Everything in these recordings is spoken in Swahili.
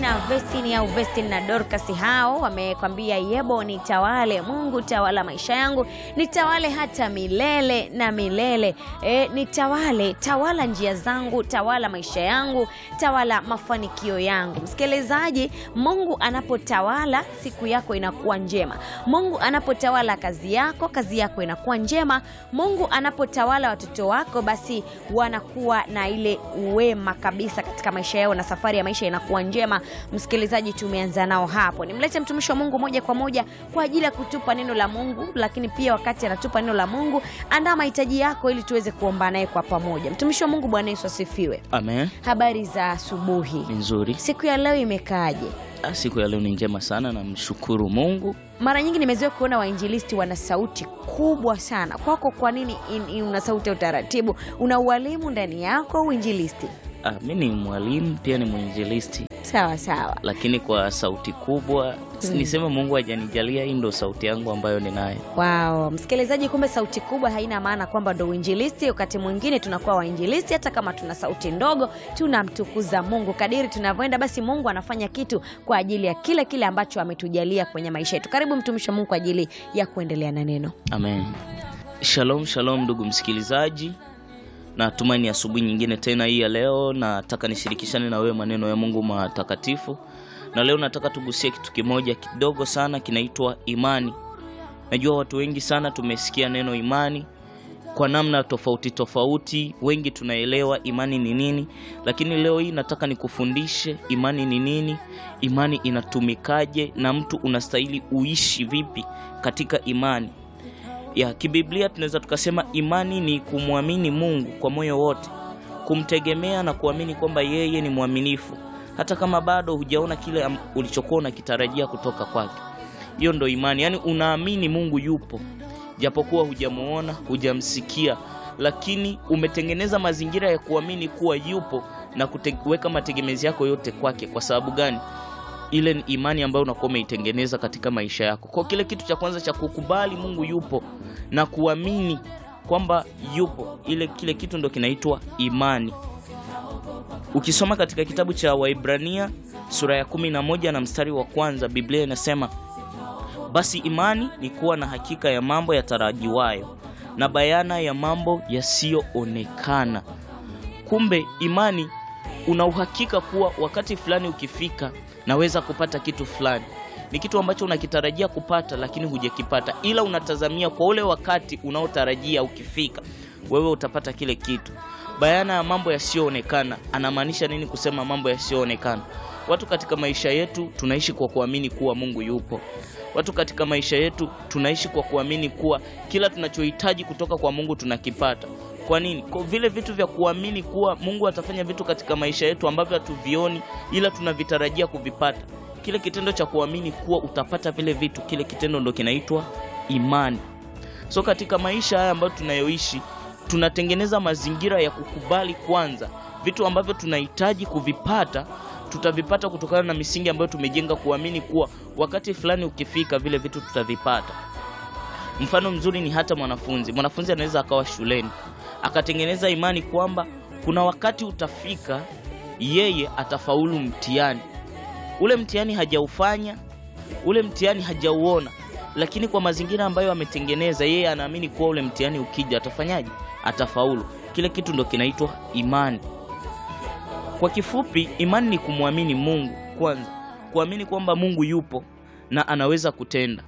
na Vestini au Vestin na Dorcas hao wamekwambia yebo, nitawale Mungu, tawala maisha yangu, nitawale hata milele na milele. E, nitawale, tawala njia zangu, tawala maisha yangu, tawala mafanikio yangu. Msikilizaji, Mungu anapotawala siku yako inakuwa njema. Mungu anapotawala kazi yako, kazi yako inakuwa njema. Mungu anapotawala watoto wako, basi wanakuwa na ile uwema kabisa katika maisha yao na safari ya maisha inakuwa njema. Msikilizaji, tumeanza nao hapo. Nimlete mtumishi wa Mungu moja kwa moja kwa ajili ya kutupa neno la Mungu, lakini pia wakati anatupa neno la Mungu, andaa mahitaji yako ili tuweze kuomba naye kwa pamoja. Mtumishi wa Mungu, Bwana Yesu asifiwe. Amen. Habari za asubuhi. Ni nzuri. Siku ya leo imekaaje? Ah, Siku ya leo ni njema sana, namshukuru Mungu. Mara nyingi nimezoea kuona wainjilisti wana sauti kubwa sana. Kwako kwa nini in- in- una sauti ya utaratibu? Una ualimu ndani yako uinjilisti? Ah, mi ni mwalimu pia ni mwinjilisti, Sawa sawa. lakini kwa sauti kubwa mm. niseme Mungu hajanijalia, hii ndo sauti yangu ambayo ninayo. Wow, msikilizaji, kumbe sauti kubwa haina maana kwamba ndo uinjilisti. Wakati mwingine tunakuwa wainjilisti hata kama tuna sauti ndogo, tunamtukuza Mungu. Kadiri tunavyoenda, basi Mungu anafanya kitu kwa ajili ya kile kile ambacho ametujalia kwenye maisha yetu. Karibu mtumishi wa Mungu kwa ajili ya kuendelea na neno. Amen. Shalom, shalom ndugu msikilizaji, natumaini asubuhi nyingine tena hii ya leo. Nataka nishirikishane na wewe maneno ya Mungu matakatifu, na leo nataka tugusie kitu kimoja kidogo sana, kinaitwa imani. Najua watu wengi sana tumesikia neno imani kwa namna tofauti tofauti, wengi tunaelewa imani ni nini, lakini leo hii nataka nikufundishe imani ni nini, imani inatumikaje, na mtu unastahili uishi vipi katika imani ya kibiblia. Tunaweza tukasema imani ni kumwamini Mungu kwa moyo wote, kumtegemea na kuamini kwamba yeye ni mwaminifu, hata kama bado hujaona kile am- ulichokuwa unakitarajia kutoka kwake. Hiyo ndo imani, yaani unaamini Mungu yupo japokuwa hujamuona, hujamsikia, lakini umetengeneza mazingira ya kuamini kuwa yupo na kute- kuweka mategemezi yako yote kwake. Kwa sababu gani? Ile ni imani ambayo unakuwa umeitengeneza katika maisha yako. Kwa kile kitu cha kwanza cha kukubali Mungu yupo na kuamini kwamba yupo, ile kile kitu ndo kinaitwa imani. Ukisoma katika kitabu cha Waibrania sura ya kumi na moja na mstari wa kwanza Biblia inasema basi imani ni kuwa na hakika ya mambo yatarajiwayo na bayana ya mambo yasiyoonekana. Kumbe imani una uhakika kuwa wakati fulani ukifika, naweza kupata kitu fulani. Ni kitu ambacho unakitarajia kupata, lakini hujakipata, ila unatazamia kwa ule wakati unaotarajia ukifika, wewe utapata kile kitu. Bayana ya mambo yasiyoonekana, anamaanisha nini kusema mambo yasiyoonekana? Watu katika maisha yetu tunaishi kwa kuamini kuwa Mungu yupo. Watu katika maisha yetu tunaishi kwa kuamini kuwa kila tunachohitaji kutoka kwa Mungu tunakipata. Kwa nini? Kwa vile vitu vya kuamini kuwa Mungu atafanya vitu katika maisha yetu ambavyo hatuvioni ila tunavitarajia kuvipata. Kile kitendo cha kuamini kuwa utapata vile vitu, kile kitendo ndo kinaitwa imani. So katika maisha haya ambayo tunayoishi, tunatengeneza mazingira ya kukubali kwanza vitu ambavyo tunahitaji kuvipata tutavipata kutokana na misingi ambayo tumejenga kuamini kuwa wakati fulani ukifika vile vitu tutavipata. Mfano mzuri ni hata mwanafunzi. Mwanafunzi anaweza akawa shuleni akatengeneza imani kwamba kuna wakati utafika, yeye atafaulu mtihani. Ule mtihani hajaufanya, ule mtihani hajauona, lakini kwa mazingira ambayo ametengeneza, yeye anaamini kuwa ule mtihani ukija atafanyaje? Atafaulu. Kile kitu ndo kinaitwa imani. Kwa kifupi, imani ni kumwamini Mungu kwanza, kuamini kwamba Mungu yupo na anaweza kutenda.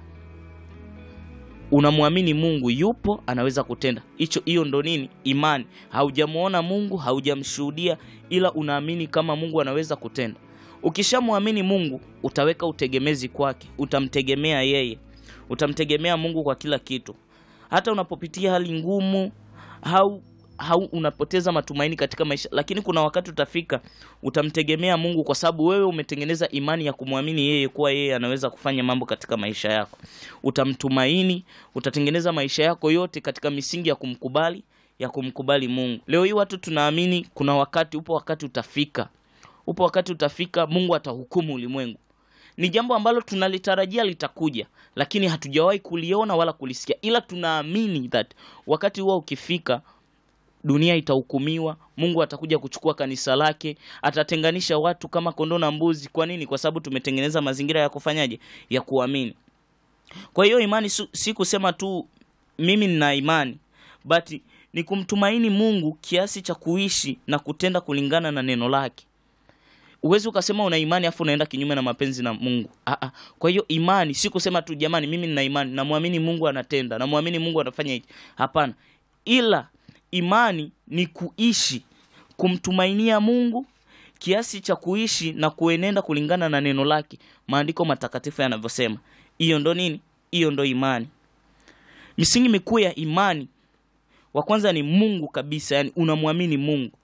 Unamwamini Mungu yupo, anaweza kutenda. Hicho, hiyo ndo nini? Imani. Haujamuona Mungu, haujamshuhudia, ila unaamini kama Mungu anaweza kutenda. Ukishamwamini Mungu, utaweka utegemezi kwake, utamtegemea yeye, utamtegemea Mungu kwa kila kitu, hata unapopitia hali ngumu au hau unapoteza matumaini katika maisha, lakini kuna wakati utafika utamtegemea Mungu kwa sababu wewe umetengeneza imani ya kumwamini yeye kuwa yeye anaweza kufanya mambo katika maisha yako. Utamtumaini, utatengeneza maisha yako yote katika misingi ya kumkubali ya kumkubali Mungu. Leo hii watu tunaamini kuna wakati, upo wakati utafika, upo wakati utafika, Mungu atahukumu ulimwengu. Ni jambo ambalo tunalitarajia litakuja, lakini hatujawahi kuliona wala kulisikia, ila tunaamini that wakati huo ukifika dunia itahukumiwa mungu atakuja kuchukua kanisa lake atatenganisha watu kama kondoo na mbuzi kwa nini kwa sababu tumetengeneza mazingira ya kufanyaje ya kuamini kwa hiyo imani su- si kusema tu mimi nina imani but ni kumtumaini mungu kiasi cha kuishi na kutenda kulingana na neno lake uwezi ukasema una imani afu unaenda kinyume na mapenzi na mungu Aa, kwa hiyo imani si kusema tu jamani mimi nina imani namwamini mungu anatenda namwamini mungu anafanya hichi hapana ila imani ni kuishi kumtumainia mungu kiasi cha kuishi na kuenenda kulingana na neno lake maandiko matakatifu yanavyosema hiyo ndo nini hiyo ndo imani misingi mikuu ya imani wa kwanza ni mungu kabisa yani unamwamini mungu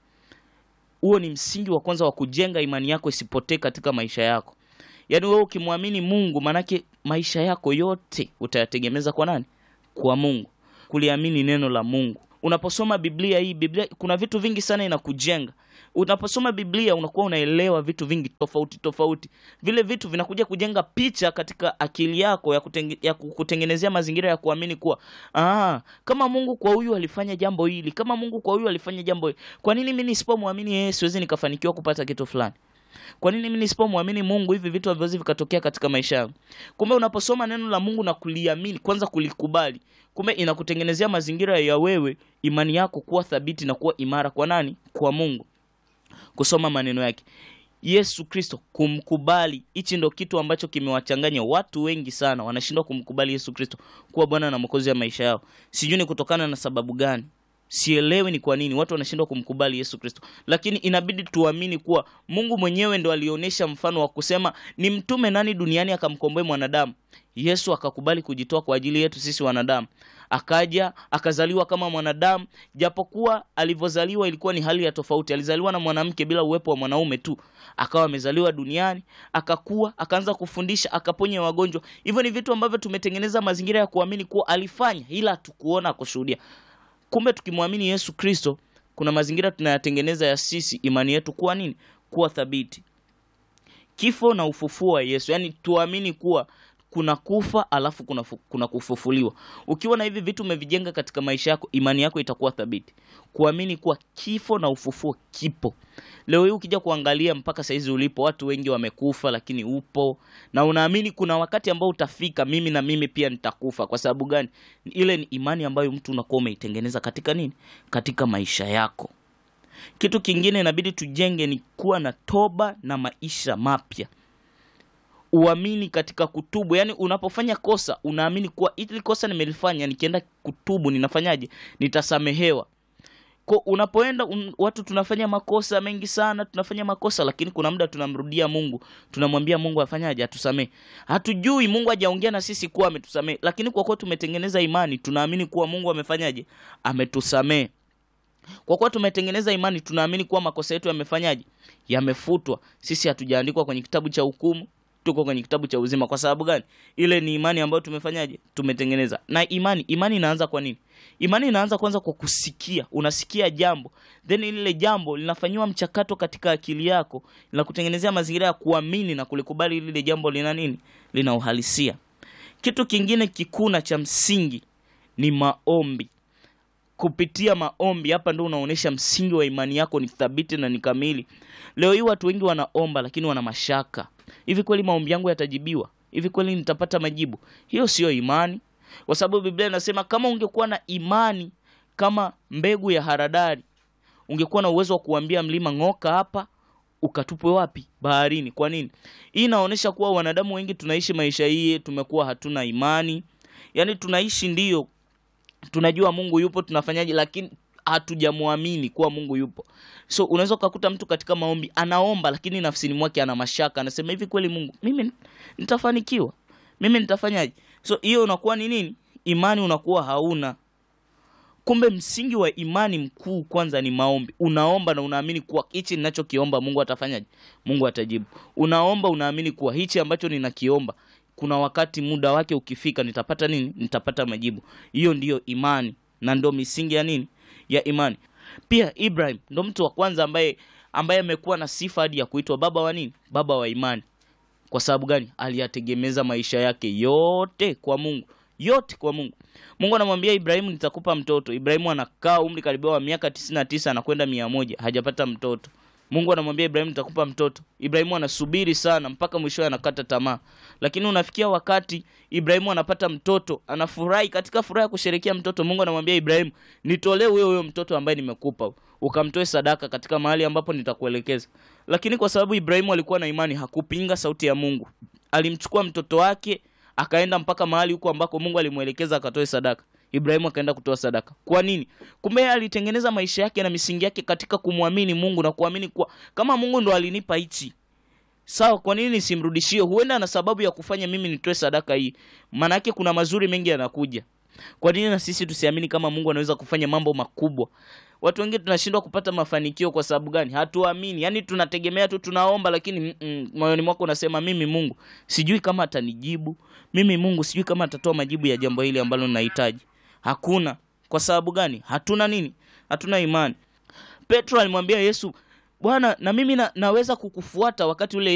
huo ni msingi wa kwanza wa kujenga imani yako isipotee katika maisha yako yaani wewe ukimwamini mungu maanake maisha yako yote utayategemeza kwa nani kwa mungu kuliamini neno la mungu unaposoma biblia hii biblia kuna vitu vingi sana inakujenga unaposoma biblia unakuwa unaelewa vitu vingi tofauti tofauti vile vitu vinakuja kujenga picha katika akili yako ya, kutenge, ya kutengenezea mazingira ya kuamini kuwa ah, kama mungu kwa huyu alifanya jambo hili kama mungu kwa huyu alifanya jambo hili kwa nini mi nisipomwamini yeye siwezi nikafanikiwa kupata kitu fulani kwa nini mi nisipomwamini mungu hivi vitu haviwezi vikatokea katika maisha yangu kumbe unaposoma neno la mungu na kuliamini kwanza kulikubali kumbe inakutengenezea mazingira ya wewe imani yako kuwa thabiti na kuwa imara kwa nani kwa mungu kusoma maneno yake yesu kristo kumkubali hichi ndo kitu ambacho kimewachanganya watu wengi sana wanashindwa kumkubali yesu kristo kuwa bwana na mwokozi wa maisha yao sijui ni kutokana na sababu gani sielewi ni kwa nini watu wanashindwa kumkubali yesu kristo lakini inabidi tuamini kuwa mungu mwenyewe ndo alionyesha mfano wa kusema ni mtume nani duniani akamkomboe mwanadamu yesu akakubali kujitoa kwa ajili yetu sisi wanadamu akaja akazaliwa kama mwanadamu japokuwa alivyozaliwa ilikuwa ni hali ya tofauti alizaliwa na mwanamke bila uwepo wa mwanaume tu akawa amezaliwa duniani akakua akaanza kufundisha akaponya wagonjwa hivyo ni vitu ambavyo tumetengeneza mazingira ya kuamini kuwa alifanya ila hatukuona kushuhudia kumbe tukimwamini yesu kristo kuna mazingira tunayatengeneza ya sisi imani yetu kuwa nini kuwa thabiti kifo na ufufuo wa yesu yaani tuamini kuwa kuna kufa alafu kuna, fu, kuna kufufuliwa ukiwa na hivi vitu umevijenga katika maisha yako imani yako itakuwa thabiti kuamini kuwa kifo na ufufuo kipo leo hii ukija kuangalia mpaka saizi ulipo watu wengi wamekufa lakini upo na unaamini kuna wakati ambao utafika mimi na mimi pia nitakufa kwa sababu gani ile ni imani ambayo mtu unakuwa umeitengeneza katika nini katika maisha yako kitu kingine inabidi tujenge ni kuwa na toba na maisha mapya uamini katika kutubu yaani unapofanya kosa unaamini kuwa ili kosa nimelifanya nikienda kutubu ninafanyaje nitasamehewa ko unapoenda un, watu tunafanya makosa mengi sana tunafanya makosa lakini kuna muda tunamrudia mungu tunamwambia mungu afanyaje atusamehe hatujui mungu hajaongea na sisi kuwa ametusamehe lakini kwa kuwa tumetengeneza imani tunaamini kuwa mungu amefanyaje ametusamehe kwa kuwa tumetengeneza imani tunaamini kuwa makosa yetu yamefanyaje yamefutwa sisi hatujaandikwa kwenye kitabu cha hukumu tuko kwenye kitabu cha uzima kwa sababu gani ile ni imani ambayo tumefanyaje tumetengeneza na imani imani inaanza kwa nini imani inaanza kwanza kwa kusikia unasikia jambo then lile jambo linafanyiwa mchakato katika akili yako linakutengenezea mazingira ya kuamini na kulikubali lile jambo lina nini lina uhalisia kitu kingine kikuna cha msingi ni maombi kupitia maombi hapa ndo unaonyesha msingi wa imani yako ni thabiti na ni kamili leo hii watu wengi wanaomba lakini wana mashaka hivi kweli maombi yangu yatajibiwa hivi kweli nitapata majibu hiyo siyo imani kwa sababu biblia inasema kama ungekuwa na imani kama mbegu ya haradari ungekuwa na uwezo wa kuambia mlima ng'oka hapa ukatupwe wapi baharini kwa nini hii inaonyesha kuwa wanadamu wengi tunaishi maisha hii tumekuwa hatuna imani yaani tunaishi ndiyo tunajua mungu yupo tunafanyaje lakini hatujamwamini kuwa mungu yupo so unaweza ukakuta mtu katika maombi anaomba lakini nafsini mwake ana mashaka anasema hivi kweli mungu mimi nitafanikiwa mimi nitafanyaje so hiyo unakuwa ni nini imani unakuwa hauna kumbe msingi wa imani mkuu kwanza ni maombi unaomba na unaamini kuwa hichi ninachokiomba mungu atafanyaje mungu atajibu unaomba unaamini kuwa hichi ambacho ninakiomba kuna wakati muda wake ukifika nitapata nini nitapata majibu hiyo ndiyo imani na ndo misingi ya nini ya imani pia ibrahim ndo mtu wa kwanza ambaye ambaye amekuwa na sifa hadi ya kuitwa baba wa nini baba wa imani kwa sababu gani aliyategemeza maisha yake yote kwa mungu yote kwa Mungu. Mungu anamwambia Ibrahimu, nitakupa mtoto. Ibrahimu anakaa umri karibia wa miaka tisini na tisa anakwenda mia moja hajapata mtoto. Mungu anamwambia Ibrahimu, nitakupa mtoto. Ibrahimu anasubiri sana mpaka mwishowe anakata tamaa, lakini unafikia wakati Ibrahimu anapata mtoto, anafurahi. Katika furaha ya kusherekea mtoto, Mungu anamwambia Ibrahimu, nitolee huyo huyo mtoto ambaye nimekupa, ukamtoe sadaka katika mahali ambapo nitakuelekeza. Lakini kwa sababu Ibrahimu alikuwa na imani, hakupinga sauti ya Mungu, alimchukua mtoto wake akaenda mpaka mahali huko ambako Mungu alimwelekeza akatoe sadaka. Ibrahimu akaenda kutoa sadaka. Kwa nini? Kumbe yeye alitengeneza maisha yake na misingi yake katika kumwamini Mungu na kuamini kuwa kama Mungu ndo alinipa hichi, sawa, kwa nini nisimrudishie? Huenda ana sababu ya kufanya mimi nitoe sadaka hii, maana yake kuna mazuri mengi yanakuja. Kwa nini na sisi tusiamini kama Mungu anaweza kufanya mambo makubwa? Watu wengine tunashindwa kupata mafanikio kwa sababu gani? Hatuamini. Yaani tunategemea tu, tunaomba, lakini mm -mm, moyoni mwako unasema mimi Mungu sijui kama atanijibu, mimi Mungu sijui kama atatoa majibu ya jambo hili ambalo ninahitaji. Hakuna. Kwa sababu gani? Hatuna nini? Hatuna imani. Petro alimwambia Yesu, Bwana, na mimi na, naweza kukufuata wakati ule